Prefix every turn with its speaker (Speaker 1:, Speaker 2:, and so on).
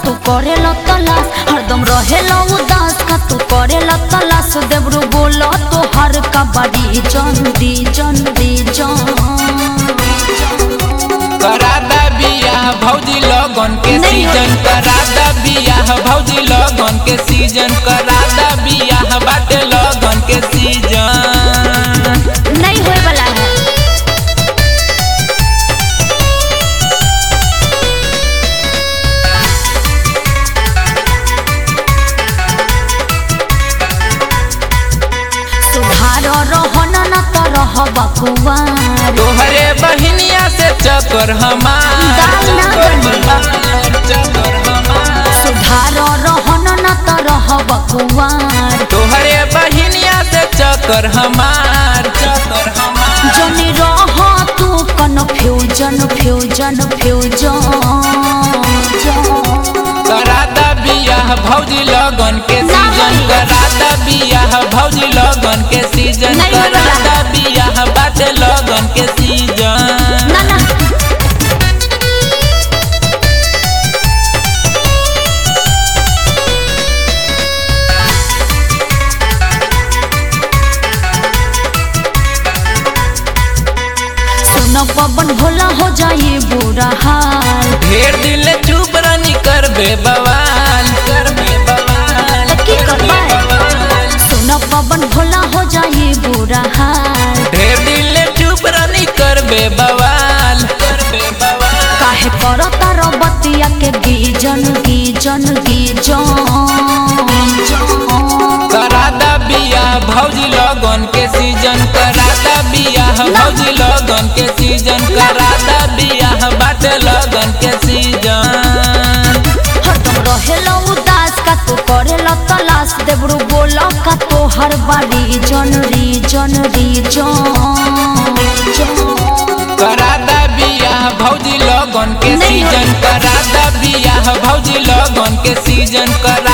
Speaker 1: तू करेला तलाश हरदम रहेला उदास का तू करेला तलाश देवरू बोला तो हर का बड़ी जन दी जन दी जन
Speaker 2: करादा बियाह भौजी लगन के
Speaker 1: नहीं
Speaker 2: सीजन
Speaker 1: होई।
Speaker 2: करादा बियाह भौजी लगन के सीजन करादा बियाह बाटे लगन के सीजन
Speaker 1: नहीं होए वाला है सुधार रहन न तो रह बकुआर
Speaker 2: तोहरे बहिनिया से चक्कर हमार
Speaker 1: दाल ना
Speaker 2: चक्कर
Speaker 1: बनी।
Speaker 2: हमार चक्कर हमार
Speaker 1: सुधार रहन न तो रह बकुआर
Speaker 2: तोहरे बहिनिया से चक्कर हमार चक्कर हमार
Speaker 1: जनी रह तू कन्फ्यूजन फ्यूजन फ्यूजन
Speaker 2: करादा बियाह भौजी लगन के
Speaker 1: ना
Speaker 2: सीजन
Speaker 1: होई।
Speaker 2: करादा बियाह भौजी लगन के सीजन
Speaker 1: नहीं होई वाला।
Speaker 2: करादा बियाह बाटे लगन के सीजन
Speaker 1: ना ना सुन पवन भोला हो जाई बुरा हाल
Speaker 2: ढेर दिल चुप रानी करबे बवाल करबे बवाल
Speaker 1: तो की करबे?
Speaker 2: करबे बवाल।
Speaker 1: सुन पवन भोला हो जाई बुरा हाल
Speaker 2: ढेर दिल चुप रानी करबे बवाल करबे बवाल
Speaker 1: काहे करता रबतिया के गीजन गीजन गीजन
Speaker 2: करादा बियाह भौजी लगन के सीजन करादा बियाह भौजी लगन के सीजन करादा बियाह बाटे लगन के सीजन
Speaker 1: हरदम रहेला उदास का तू करेला तलाश देवरू बोला का तो हर बारी जन रीजन रीजन
Speaker 2: करादा बियाह भौजी लगन के
Speaker 1: नहीं
Speaker 2: सीजन करादा बियाह भौजी लगन के सीजन करा